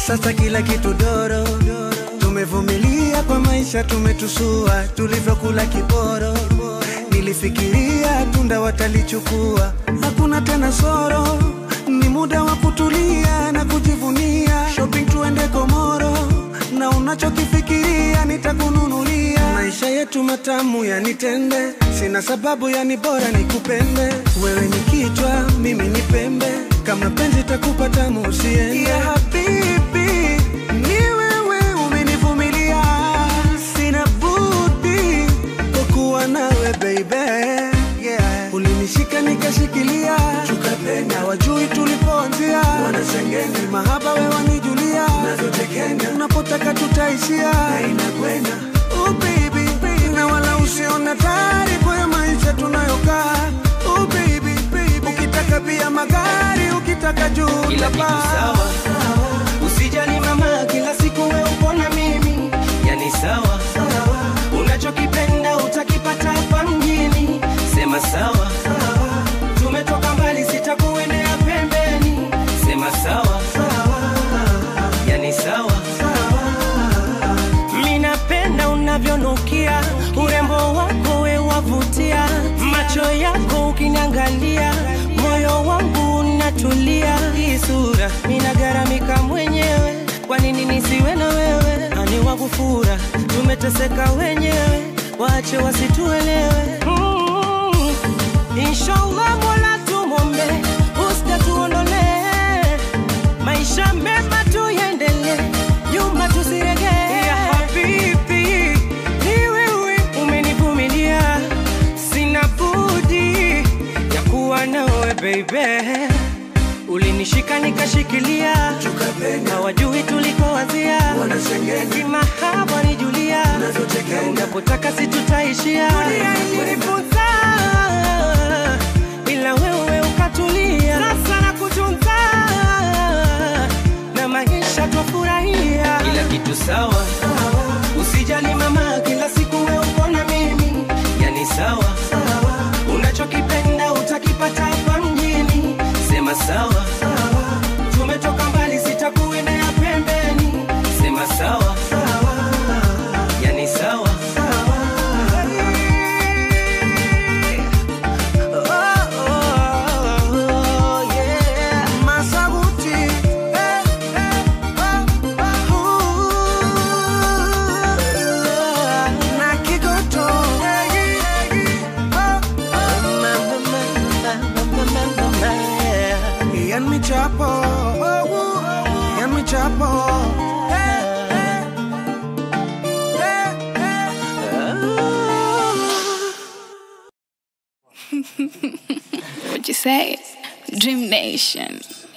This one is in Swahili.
sasa kila kitu doro tumevumilia kwa maisha tumetusua tulivyokula kiporo nilifikiria tunda watalichukua hakuna tena soro ni muda wa kutulia na kujivunia shopping tuende komoro na unachokifikiria nitakununulia maisha yetu matamu yanitende sina sababu yani bora nikupende wewe ni kichwa mimi ni pembe kama penzi takupa tamu usiende ya habibi ni wewe umenivumilia sina budi kukuwa nawe baby yeah. ulinishika nikashikilia tukapenda wajui tulipoanzia wanasengenya mahaba we wanijulia nazotekenya unapotaka tutaishia inakwenda oh baby, baby. na wala usiona taarifa ya maisha tunayokaa oh baby, baby. ukitaka pia magari ukitaka juu kila kitu utapaa. sawa usijali mama kila siku we uko na mimi yani sawa unachokipenda utakipata hapa mjini sema sawa tumetoka mbali sitakuendea pembeni sema sawa yani sawa minapenda unavyonukia urembo wako we wavutia macho yako ukiniangalia moyo wangu unatulia hii sura minagaramika mwenyewe kwa nini nisiwe na wewe ani wakufura tumeteseka wenyewe wache wasituelewe mm. inshallah mola tumombe usta tuondolee maisha mema tuendele nyuma tusiregee ya habibi ni wewe umenivumilia sina budi ya kuwa nawe baby ulinishika nikashikilia na wajui tulikoanzia kimahaba ni julia na unapotaka situtaishia dunia ilinifunza ila wewe ukatulia sasa na kutunza na maisha twafurahia kila kitu sawa usijali mama kila siku we uko na mimi yani sawa unachokipenda utakipata hapa mjini sema sawa tumetoka mbali sitakuendea pembeni sema sawa yani sawa Oh, oh, oh, yeah. Masabuti, eh, eh, oh, oh, na Kigoto, eh, oh, oh. Ian Michapo, oh, oh, Ian Michapo, eh, eh, eh, eh. What you say? Dream Nation.